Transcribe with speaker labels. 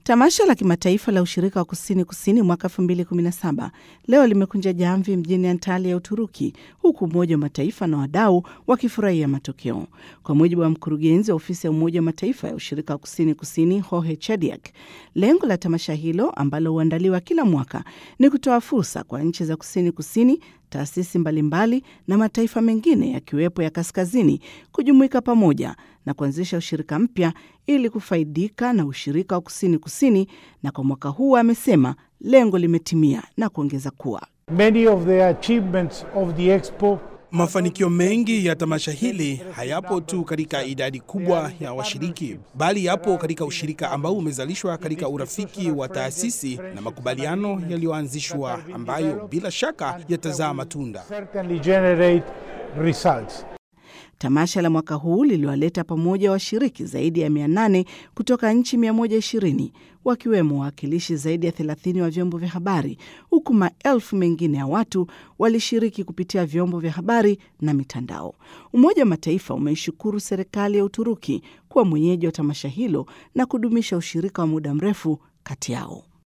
Speaker 1: Tamasha la kimataifa la ushirika wa kusini kusini mwaka 2017 leo limekunja jamvi mjini Antalya ya Uturuki, huku Umoja wa Mataifa na wadau wakifurahia matokeo. Kwa mujibu wa mkurugenzi wa ofisi ya Umoja wa Mataifa ya ushirika wa kusini kusini Jorge Chediak, lengo la tamasha hilo ambalo huandaliwa kila mwaka ni kutoa fursa kwa nchi za kusini kusini taasisi mbalimbali na mataifa mengine yakiwepo ya kaskazini kujumuika pamoja na kuanzisha ushirika mpya ili kufaidika na ushirika wa kusini kusini. Na kwa mwaka huu amesema lengo limetimia na kuongeza kuwa
Speaker 2: Many of the achievements of the expo
Speaker 3: Mafanikio mengi ya tamasha hili hayapo tu katika idadi kubwa ya washiriki, bali yapo katika ushirika ambao umezalishwa katika urafiki wa taasisi na makubaliano yaliyoanzishwa ambayo bila shaka yatazaa matunda.
Speaker 2: certainly generate results.
Speaker 1: Tamasha la mwaka huu liliwaleta pamoja washiriki zaidi ya 800 kutoka nchi 120 wakiwemo wawakilishi zaidi ya 30 wa vyombo vya habari, huku maelfu mengine ya watu walishiriki kupitia vyombo vya habari na mitandao. Umoja wa Mataifa umeishukuru serikali ya Uturuki kuwa mwenyeji wa tamasha hilo na kudumisha ushirika wa muda mrefu kati yao.